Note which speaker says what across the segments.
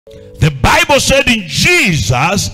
Speaker 1: The Bible said in Jesus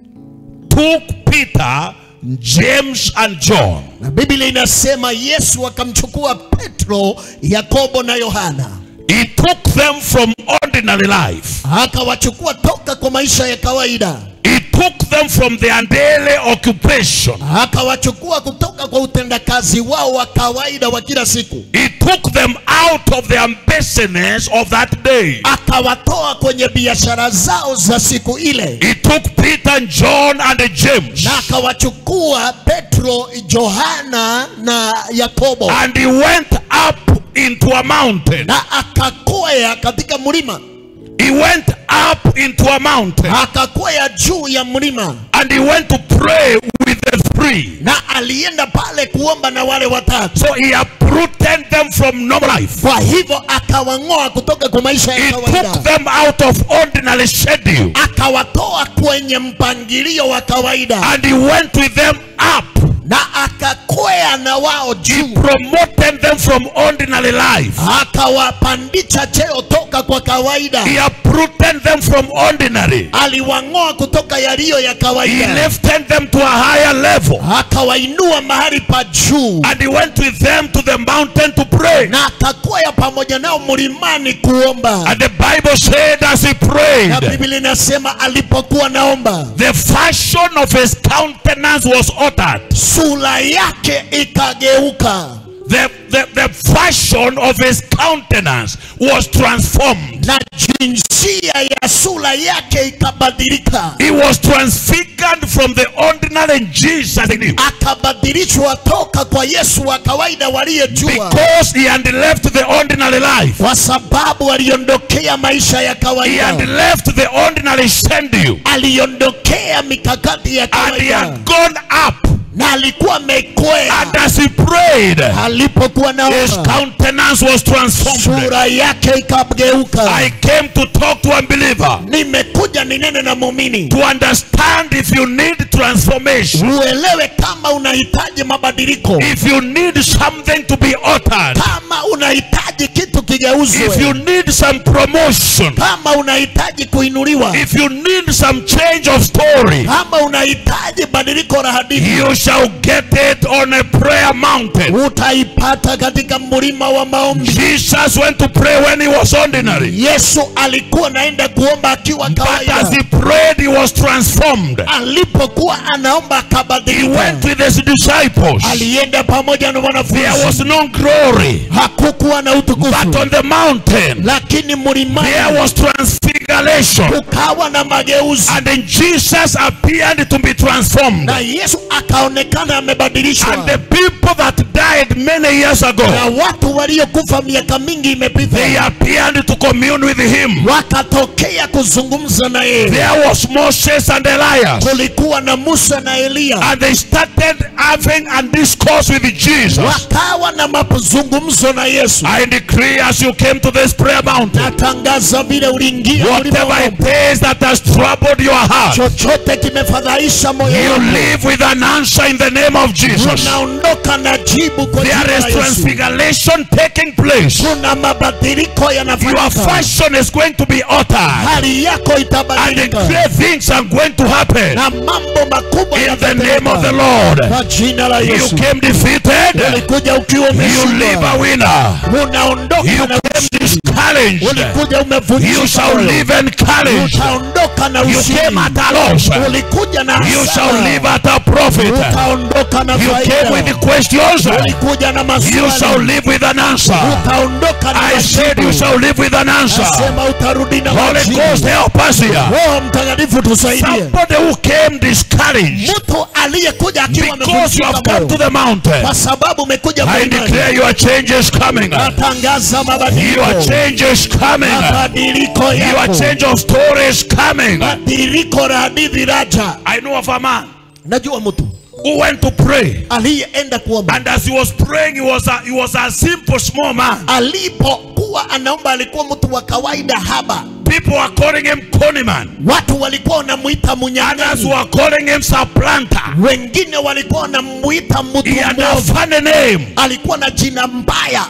Speaker 1: took Peter, James, and John
Speaker 2: na biblia inasema yesu akamchukua petro yakobo na yohana
Speaker 1: He took them from ordinary life.
Speaker 2: akawachukua toka kwa maisha ya kawaida
Speaker 1: He took them from their daily occupation.
Speaker 2: akawachukua kutoka kwa utendakazi wao wa kawaida wa kila siku
Speaker 1: He took them out of their business of that day.
Speaker 2: akawatoa kwenye biashara zao za siku ile
Speaker 1: He took Peter and John and James
Speaker 2: na akawachukua petro johana na yakobo
Speaker 1: and he went up into a mountain.
Speaker 2: na akakwea katika mlima
Speaker 1: He went up into a mountain
Speaker 2: akakwea juu ya mlima
Speaker 1: and he went to pray with the three.
Speaker 2: na alienda pale kuomba na wale watatu
Speaker 1: So he uprooted them from normal life.
Speaker 2: kwa hivyo akawang'oa kutoka kwa maisha
Speaker 1: He
Speaker 2: ya
Speaker 1: took
Speaker 2: kawaida
Speaker 1: them out of ordinary schedule
Speaker 2: akawatoa kwenye mpangilio wa kawaida
Speaker 1: and he went with them up.
Speaker 2: na akakwea na wao
Speaker 1: He
Speaker 2: juu
Speaker 1: promoted them from ordinary life.
Speaker 2: akawapandisha cheo toka kwa kawaida
Speaker 1: He uprooted them from ordinary.
Speaker 2: aliwang'oa kutoka yaliyo ya
Speaker 1: He
Speaker 2: kawaida
Speaker 1: lifted them to a higher level.
Speaker 2: akawainua mahali pa juu
Speaker 1: And he went with them to the mountain to pray.
Speaker 2: na akakwea pamoja nao mlimani kuomba
Speaker 1: And the Bible said as he
Speaker 2: na
Speaker 1: prayed,
Speaker 2: biblia inasema alipokuwa naomba
Speaker 1: the fashion of his countenance was altered.
Speaker 2: sura yake ikageuka
Speaker 1: The, the, the fashion of his countenance was transformed.
Speaker 2: na jinsia ya sura yake ikabadilika
Speaker 1: He was transfigured from the ordinary Jesus in him.
Speaker 2: akabadilishwa toka kwa yesu wa kawaida waliyejua
Speaker 1: Because he had left the ordinary life.
Speaker 2: kwa sababu aliondokea maisha ya
Speaker 1: He had
Speaker 2: kawaida
Speaker 1: left the ordinary schedule.
Speaker 2: aliondokea mikakati ya
Speaker 1: And he
Speaker 2: kawaida
Speaker 1: had gone up.
Speaker 2: na alikuwa amekwea
Speaker 1: And as he prayed,
Speaker 2: alipokuwa
Speaker 1: his
Speaker 2: naomba
Speaker 1: countenance was transformed.
Speaker 2: sura yake ikageuka
Speaker 1: I came to talk to a believer
Speaker 2: nimekuja ninene na muumini
Speaker 1: to understand if you need transformation,
Speaker 2: uelewe kama unahitaji mabadiliko
Speaker 1: if you need something to be altered,
Speaker 2: kama unahitaji kitu
Speaker 1: if
Speaker 2: kigeuzwe
Speaker 1: you need some promotion,
Speaker 2: kama unahitaji kuinuliwa
Speaker 1: if you need some change of story,
Speaker 2: kama unahitaji badiliko la hadithi
Speaker 1: you shall get it on a prayer mountain.
Speaker 2: utaipata katika mlima wa maombi
Speaker 1: Jesus went to pray when he was ordinary,
Speaker 2: yesu alikuwa naenda kuomba akiwa
Speaker 1: but as
Speaker 2: kawaida
Speaker 1: he prayed, he was transformed.
Speaker 2: alipokuwa anaomba
Speaker 1: He
Speaker 2: akabadilika
Speaker 1: went with his disciples.
Speaker 2: alienda pamoja na
Speaker 1: There was
Speaker 2: wanafunzi
Speaker 1: no glory,
Speaker 2: hakukuwa na
Speaker 1: but
Speaker 2: utukufu
Speaker 1: on the mountain,
Speaker 2: lakini
Speaker 1: there
Speaker 2: mlimani
Speaker 1: was transfiguration.
Speaker 2: kukawa na mageuzi
Speaker 1: And then Jesus appeared to be transformed.
Speaker 2: na yesu akaonekana amebadilishwa
Speaker 1: And the people that died many years
Speaker 2: na
Speaker 1: ago,
Speaker 2: watu waliokufa miaka mingi
Speaker 1: they
Speaker 2: imepita
Speaker 1: appeared to commune with him.
Speaker 2: wakatokea kuzungumza na yeye
Speaker 1: There was Moses and Elias.
Speaker 2: kulikuwa na musa na eliya
Speaker 1: And they started having a discourse with Jesus.
Speaker 2: wakawa na mazungumzo na yesu
Speaker 1: I decree as you came to this prayer mountain,
Speaker 2: natangaza vile uliingia mlima wa
Speaker 1: whatever
Speaker 2: maombi,
Speaker 1: it is that has troubled your heart,
Speaker 2: chochote kimefadhaisha moyo
Speaker 1: you
Speaker 2: wako
Speaker 1: live with an answer in the name of Jesus.
Speaker 2: unaondoka na jibu kwa jina
Speaker 1: There
Speaker 2: la
Speaker 1: is
Speaker 2: Yesu.
Speaker 1: transfiguration taking place.
Speaker 2: kuna mabadiliko
Speaker 1: Your
Speaker 2: yanafanyika
Speaker 1: fashion is going to be altered.
Speaker 2: hali yako
Speaker 1: And
Speaker 2: itabadilika
Speaker 1: great things are going to happen
Speaker 2: na mambo makubwa
Speaker 1: in the name of the
Speaker 2: yatatendeka
Speaker 1: Lord.
Speaker 2: kwa jina la
Speaker 1: You
Speaker 2: Yesu.
Speaker 1: came defeated.
Speaker 2: Ulikuja ukiwa
Speaker 1: You live
Speaker 2: umeshindwa,
Speaker 1: a winner.
Speaker 2: unaondoka
Speaker 1: You
Speaker 2: na
Speaker 1: came
Speaker 2: ushindi.
Speaker 1: discouraged.
Speaker 2: Ulikuja
Speaker 1: You
Speaker 2: umevunjika
Speaker 1: shall
Speaker 2: moyo.
Speaker 1: live encouraged.
Speaker 2: utaondoka na
Speaker 1: You
Speaker 2: ushindi.
Speaker 1: came at a loss.
Speaker 2: Ulikuja na
Speaker 1: You shall
Speaker 2: hasara.
Speaker 1: live at a profit.
Speaker 2: utaondoka na
Speaker 1: You came with
Speaker 2: faida.
Speaker 1: the questions.
Speaker 2: Ulikuja na
Speaker 1: You shall
Speaker 2: maswali.
Speaker 1: live with an answer.
Speaker 2: Utaondoka na
Speaker 1: I said you
Speaker 2: majibu.
Speaker 1: shall live with an answer.
Speaker 2: Nasema utarudi na
Speaker 1: Holy
Speaker 2: majibu.
Speaker 1: Ghost help us here.
Speaker 2: Roho Mtakatifu tusaidie.
Speaker 1: Somebody who came discouraged
Speaker 2: Mtu aliyekuja akiwa
Speaker 1: because you have
Speaker 2: amevunjika
Speaker 1: come to
Speaker 2: moyo
Speaker 1: the mountain.
Speaker 2: kwa sababu umekuja
Speaker 1: I
Speaker 2: mlimani.
Speaker 1: declare your change is coming.
Speaker 2: Natangaza mabadiliko.
Speaker 1: Your change is coming.
Speaker 2: Mabadiliko
Speaker 1: Your
Speaker 2: yako.
Speaker 1: change of story is coming.
Speaker 2: Badiliko la hadithi raja.
Speaker 1: I know of a man
Speaker 2: Najua mtu
Speaker 1: who went to pray.
Speaker 2: aliyeenda kuomba
Speaker 1: And as he was praying, he was a, he was a simple small man.
Speaker 2: alipokuwa anaomba alikuwa mtu wa kawaida haba
Speaker 1: People were calling him Coniman.
Speaker 2: watu walikuwa wanamuita
Speaker 1: Others
Speaker 2: munyang'anyi
Speaker 1: were calling him supplanter.
Speaker 2: wengine walikuwa wanamuita mtu
Speaker 1: He had a
Speaker 2: mwovu
Speaker 1: funny name.
Speaker 2: alikuwa na jina mbaya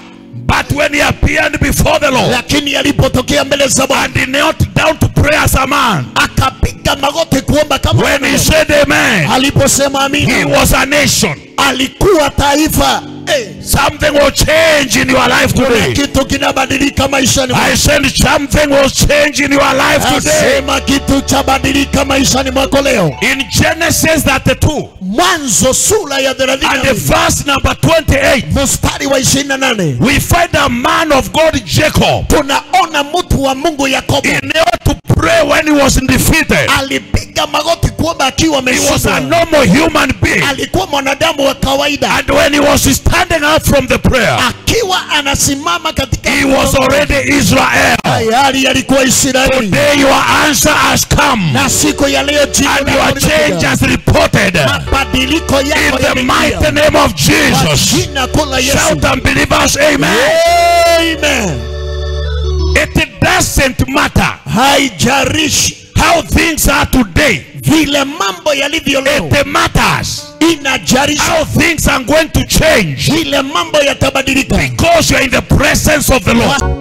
Speaker 1: But when he appeared before the Lord
Speaker 2: lakini alipotokea mbele za Bwana
Speaker 1: and he knelt down to pray as a man,
Speaker 2: akapiga magoti kuomba kama
Speaker 1: when he
Speaker 2: mwanadamu.
Speaker 1: said amen,
Speaker 2: aliposema
Speaker 1: he
Speaker 2: amina
Speaker 1: was a nation.
Speaker 2: alikuwa taifa Eh,
Speaker 1: Something will change in your life
Speaker 2: kuna
Speaker 1: today.
Speaker 2: kitu kinabadilika maishani
Speaker 1: I
Speaker 2: mwako.
Speaker 1: said something will change in your life today.
Speaker 2: Asema kitu cha badilika maishani mwako leo
Speaker 1: In Genesis 32
Speaker 2: mwanzo sura ya
Speaker 1: and
Speaker 2: 32
Speaker 1: verse number 28,
Speaker 2: mstari wa 28
Speaker 1: we find a man of God, Jacob,
Speaker 2: tunaona mtu wa mungu yakobo
Speaker 1: in order to pray when he was defeated.
Speaker 2: alipiga magoti kuomba akiwa
Speaker 1: He was a
Speaker 2: ameshindwa
Speaker 1: normal human being.
Speaker 2: alikuwa mwanadamu wa kawaida
Speaker 1: And when he was standing up from the prayer,
Speaker 2: akiwa anasimama katika
Speaker 1: he was already Israel.
Speaker 2: tayari alikuwa israeli
Speaker 1: Today your answer has come.
Speaker 2: na siku ya leo jibu
Speaker 1: And
Speaker 2: lako
Speaker 1: your change
Speaker 2: limekuja.
Speaker 1: has reported.
Speaker 2: mabadiliko
Speaker 1: In
Speaker 2: yako
Speaker 1: the
Speaker 2: yamekuja.
Speaker 1: mighty name of
Speaker 2: Kwa
Speaker 1: Jesus.
Speaker 2: jina kuu la Yesu.
Speaker 1: Shout and believers, amen.
Speaker 2: Amen.
Speaker 1: It doesn't matter
Speaker 2: haijarishi
Speaker 1: how things are today.
Speaker 2: vile mambo yalivyo leo
Speaker 1: It matters
Speaker 2: inajarisha
Speaker 1: how things are going to change
Speaker 2: vile mambo yatabadilika
Speaker 1: because you are in the presence of the Lord.